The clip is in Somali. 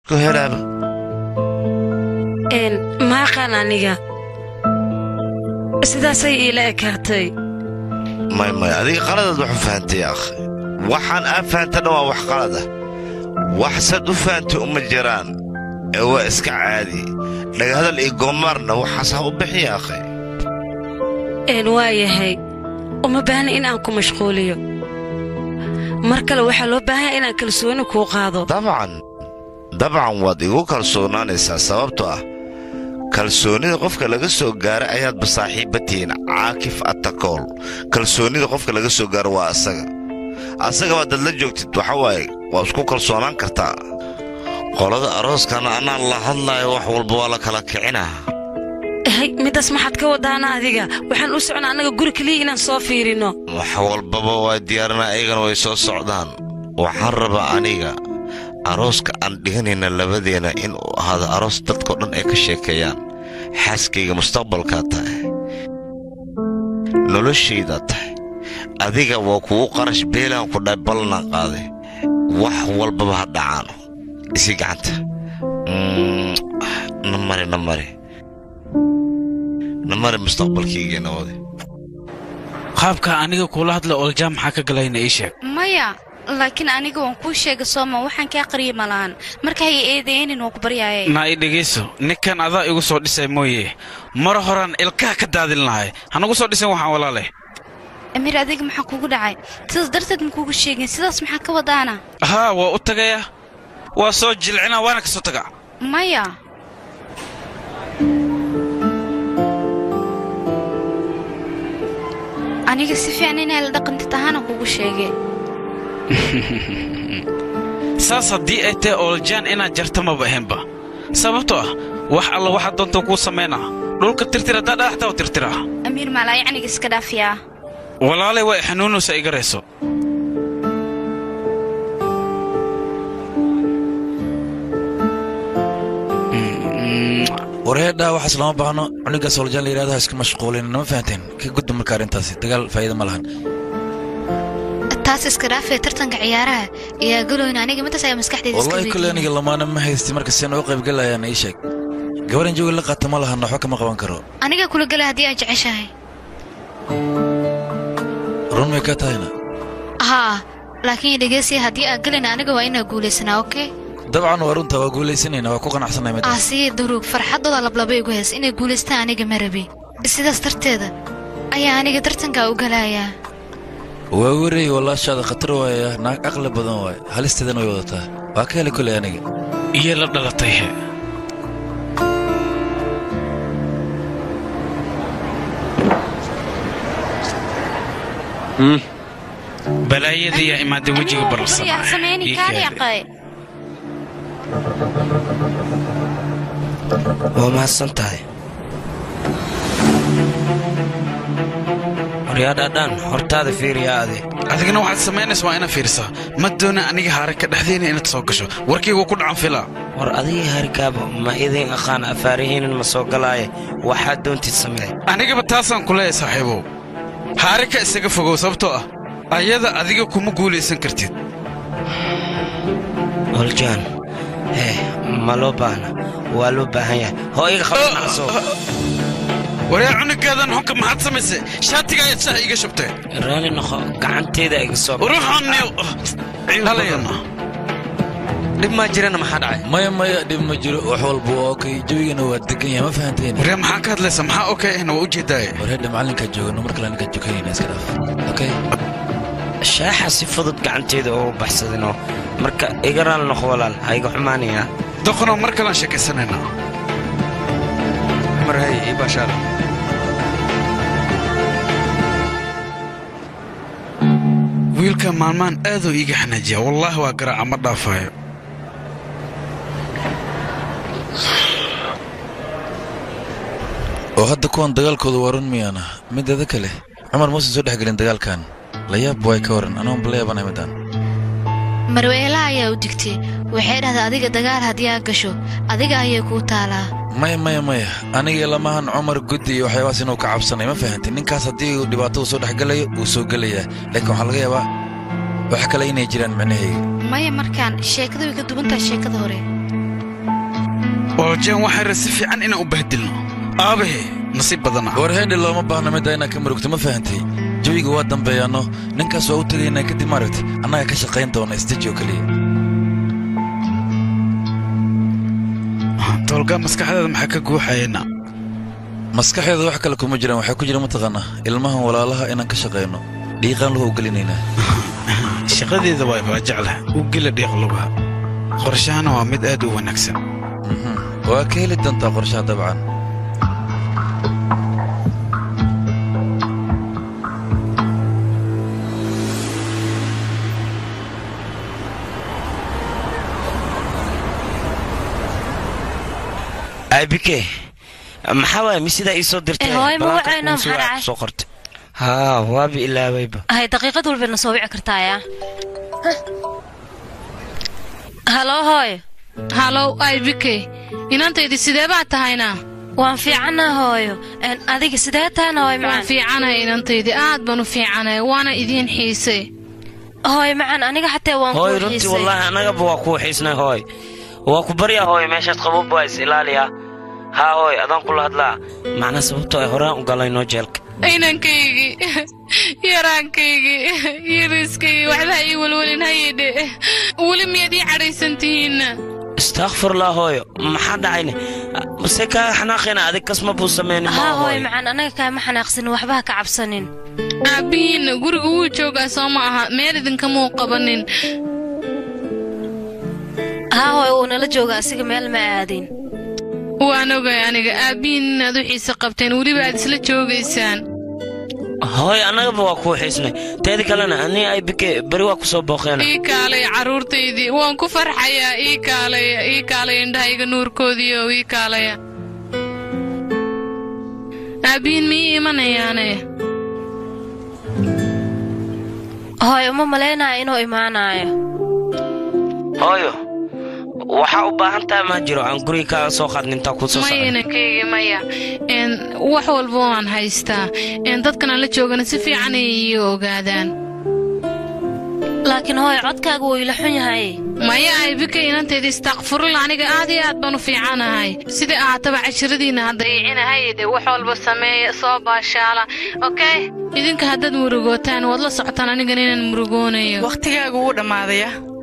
ku helaaba een maaqaan aniga sidaasay iila ekaatay may may adiga qaladaad wax u fahantay akhi waxaan aa fahantana waa wax qalada waxsaad u fahantay uma jiraan ee waa iska caadi dhagahadal iyo goomaarna waxaas ha u bixiya akhi een waa yahay uma baahna in aan ku mashquuliyo mar kale waxaa loo baahanya inaan kalsooni kuu qaado dabcan dabcan waad igu kalsoonaanaysaa sababtoo ah kalsoonnida qofka laga soo gaara ayaadba saaxiibba tihiin caakif atakool kalsoonnida qofka laga soo gaaro waa asaga asagaba dad la joogtid waxa waaye waa isku kalsoonaan kartaa qolada arooskana anaan la hadlaayo wax walba waa la kala kicinaa hay middaas maxaad ka wadaana adiga waxaan u socnaa annaga guri keliya inaan soo fiirinno wax walbaba waa diyaarina ayagana way soo socdaan waxaan rabaa aniga arooska aan dhiganayna labadeenna inuu ahaado aroos dadkao dhan ay ka sheekeeyaan xaaskayga mustaqbalkaa tahay noloshaydaa tahay adiga waa kugu qarash beelaan ku dhahay ballanaan qaaday wax walbaba ha dhacaano isi gacanta Mm, na mari na mari na mari mustaqbalkayga nabadi qaabka aniga kuula hadla oljaam maxaa ka galayna ii sheeg maya laakiin aniga waan kuu sheega sooma waxaan kaa qariya malahan marka hay eedeynin waa ku baryaaye naa i dhegayso ninkan adaa igu soo dhisay mooye mar horaan ilkaha ka daadin lahay hanagu soo dhisan waxaan walaale amiir adiga maxaa kugu dhacay sidaas darteed ma kugu sheegin sidaas maxaa ka wadaana haa waa u tagaya waa soo jilcina waana ka soo taga maya aniga si fiican inaa la dhaqantid ahaana kugu sheege saas haddii ay tahay oljaan inaad jarta maba ahaynba sababtoo ah wax alla waxaad doonta kuu samaynaa dhulka tirtir haddaa dhagaxtaa u tirtiraa amiir maalaa yacniga iska dhaafiyaa walaalay waa xanuunaysa iga rayso wareedhaa waxaas lama baahno cunigaas oljaan la yidhahdo ha iska mashquulin nama fahanteen ka gudba marka arrintaasi dagaal faa'iida ma lahan taas iska dhaafee tartanka ciyaaraha iyaa galoyna aniga midaas ayaa maskaxdeeda iska wallahi kule aniga lamaana ma haysti marka seen u qaybgalayaan ii sheeg gabaran jooga la qaata ma lahan waxba kama qaban karo aniga kula gala haddii aad jeceshahay run may ka tahayna haa laakiin dhegeysiya haddii aad galayna aniga waa inaa guulaysanaa okey dabcan waa runta waa guulaysanayna waa ku qanacsanay midda aasiye daruug farxaddooda lablaba igu heys inay guulaystaan aniga ma rabi sidaas darteeda ayaa aniga tartankaa u galayaa waa wareey walaashaada khatar waaya naag aqli badan waay halisteedana way wadataa waa ka heli koley aniga iyo la dhalatay he balaayada yaa imaada wejiga yaa bararsanaa sameyni kaaliaqay waa mahadsan tahay waryaadhaadhaan hortaada fiiriyaa adi adigana waxaad samaynaysa waa inaad fiirisaa ma doona aniga haare ka dhexdeena inaad soo gasho warkaygu ku dhacan filaa war adigii harikaaba ma idin aqaan afaarihiinin ma soo galaaye waxaad doontid samee anigaba taasaan ku leeyahay saaxiibow haare ka isaga fogow sababtoo ah ayada adiga kuma guulaysan kartid oljaan hee ma loo baahna waa loo baahan yahay hoo iga qabnacso waryaa cunugaadan xunka maxaad samaysay shaatiga ayaad shaha iiga shubtay raali noqo gacanteeda iga soo ruuxaniyo halayana dhib maa jirana maxaa dhacay maya maya dhib ma jiro wax walba waa okay jawigana waa degan yahay ma fahanteen waryaa maxaa ka hadlaysa maxaa okay ahna waa u jeedaaye wareedha macallinkaa joogano mar kale aniga jokanayna iska dhaaf okay shaaxa si fudud gacanteeda ugu baxsadinoo marka iga raali noqo walaal ha iga xumaanayaa doqonoo mar kalaan sheekaysanaynaa marhay ibashaal wiilka maalmaan aaduu iiga xanaajiya wallaahi waa garaaca ma dhaafaayo oo hadda kuwan dagaalkooda waa run miyaana mideeda kale cumar muusan soo dhexgelin dagaalkan la yaab way ka waran anoon bala yaabanahay midaan marweelaha ayaa u digtay waxay dhahdaa adiga dagaal haddii aad gasho adiga ayay kuu taalaa maya maya maya aniga lamahan cumar guddi iyo waxyaabahaas inuu ka cabsanay ma fahantin ninkaas haddii uu dhibaatada soo dhexgelayo wuu soo gelayaa laakiin waxaa laga yaabaa wax kale inay jiraan micnahayga maya markaan sheekada way ka duwan tahay sheekada hore ooljan waxaan ra si fiican inaan u bahdilno aabahe nasiib badana war heendhi looma baahna midda inaad ka murugto ma fahantay jawiga waa dambeeyaanno ninkaas waa u tegaynaa kadib maaragti annaga ka shaqayn doona isteji oo keliya toolga maskaxdaada maxaa ka guuxayana maskaxeeda wax kale kuma jiraan waxaa ku jira mataqaanaa ilmahan walaalaha inaan ka shaqayno dhiiqaan lahu gelinaynaa shaqadeeda waa waa jeclah u gela dhiiqluga qorshahana waa mid aad u wanaagsan Mhm. waa ka heli doontaa qorshaha dabcan aabike maxaa waaya mi sidaa ii soo dirtay Eh, hooyo, ma Balaanka wacayno, kugu soo maxaa wac- dhacay? soo qortay haa waabi ilaabayba hay daqiiqad walbayna soo wici kartaaya halo hooyo halow aybikey inantaydii sidee baad tahayna waan fiicannaa hooyo Een, adiga sidee tahana hooyo waan macaan fiicanahay inantaydii aad baan u fiicanahay waana idiin xiisay hooyo macaan aniga xataa waan hooy kuu runtii xiisay wallaahi annagaba waa kuu xiisnay hooy waa ku baryaa hooy meeshaad qabuub waa is ilaaliyaa haa hooy adaan kula hadlaa macnaa sababtoo ay horaan u galayno jeelka inankaygii yaraankaygii yariiskaygii waxba ii welwelin hayidhe weli miyaad ii cadhaysan tihiinna istaakfirlaa hooyo maxaa dhacayne mase kaa xanaaqina adig kasma buu samaynin haa maa hooyo hooy macaan anaga kaama xanaaqsanin waxba ha ka cabsanin aabbihiinna guriga wuu joogaa soo ma aha meel idinkamuu qabanin haa hooyo wuu nala jooga asiga meel ma aadin waan ogay aniga aabbihiin inaad u xiise qabteen weliba aad isla joogaysaan hooy annagaba waa kuu xiisnay teedi kalena anii ay bike beri waa ku soo booqeena ii kaalay carruurtaydii waan ku farxayaa ii kaalaya ii kaalaya indhahayga nuurkoodiio ii kaalaya aabbihiin ma ii imanayaane hooyo uma malaynaya inuu imaanayo hooyo waxaa u baahan tahay ma jiro aan guriga kaaga soo qaadnin intaa kuu soo maya socda inankayga maya n wax walba waan haystaa n dadkan aan la joogana si fiican ay ii ogaadaan laakiin hooyo codkaaga wuu ila xun yahay maya aybika inanteeda istakfurula aniga aad iyo aad baan u fiicanahay sida ahaataba cashiradiinna ha dayicinahay de wax walba sameeya soo baashaala okey idinka haddaad murugootaan waad la socotaan anigan inaan murugoonayo wakhtigaagu wuu dhammaadaya